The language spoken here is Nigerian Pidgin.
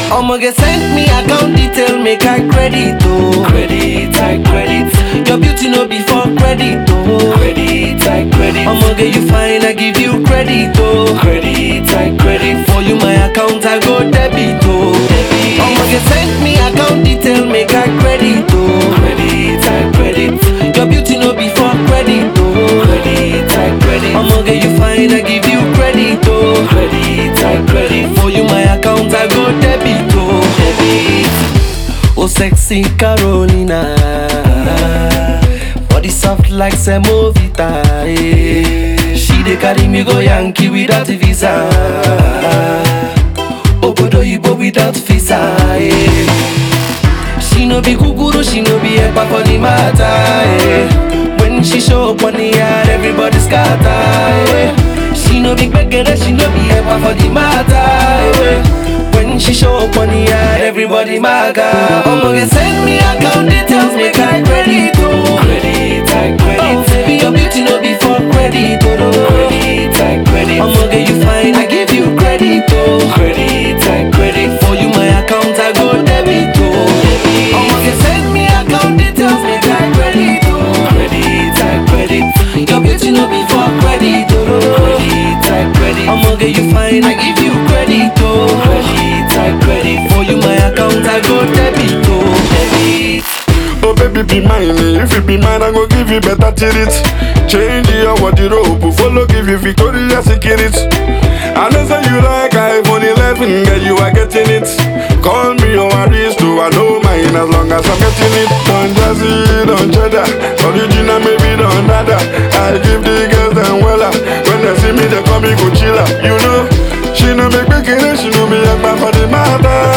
I'ma get send me account detail, make I credit, oh. Credit, I credit. Your beauty no be for credit, oh. Credit, I credit. I'ma get you fine, I give you credit, oh. Credit, I credit. For you my account, I go debit, oh. Debit. I'ma get send me account detail, make I credit, oh. Credit, I credit. Your beauty no be for credit, oh. Credit, I credit. I'ma get you fine, I give you credit, oh. Credit, I credit. For you my account, I go debit, oh. Debit. Oh sexy Carolina Body soft like semovita eh. She dey carry me go Yankee without visa Obodo Ibo without visa eh. She no be guguru, she no be epa for the matter eh. When she show up on the yard, everybody scatter eh. She no be gbegere, she no be epa for the matter eh. When she show up on the yard, everybody maga I'ma get send me account details, make I credit oh Credit, I credit Oh baby, your beauty no be for credit oh no. Credit, I credit I'ma get you fine, I give you credit oh Credit, I credit For you my account, I go debit oh I'ma get send me account details, make I credit oh Credit, I credit Your beauty no be for credit oh no. Credit, I credit I'ma get you fine, I give you credit oh Credit, I credit For you my account, I go debit oh Debit Oh baby be mine, eh. if you be mine I go give you better treat Change your wardrobe, follow give you Victoria's Secret I know say you like iPhone 11, girl you are getting it Call me your aristo, I know mine as long as I'm getting it Don Jazzy, Don Cheddar, original maybe Don Dada I give the girls them wella, when they see me they call me Coachella You know, she no make me kidding, she know me a for the matter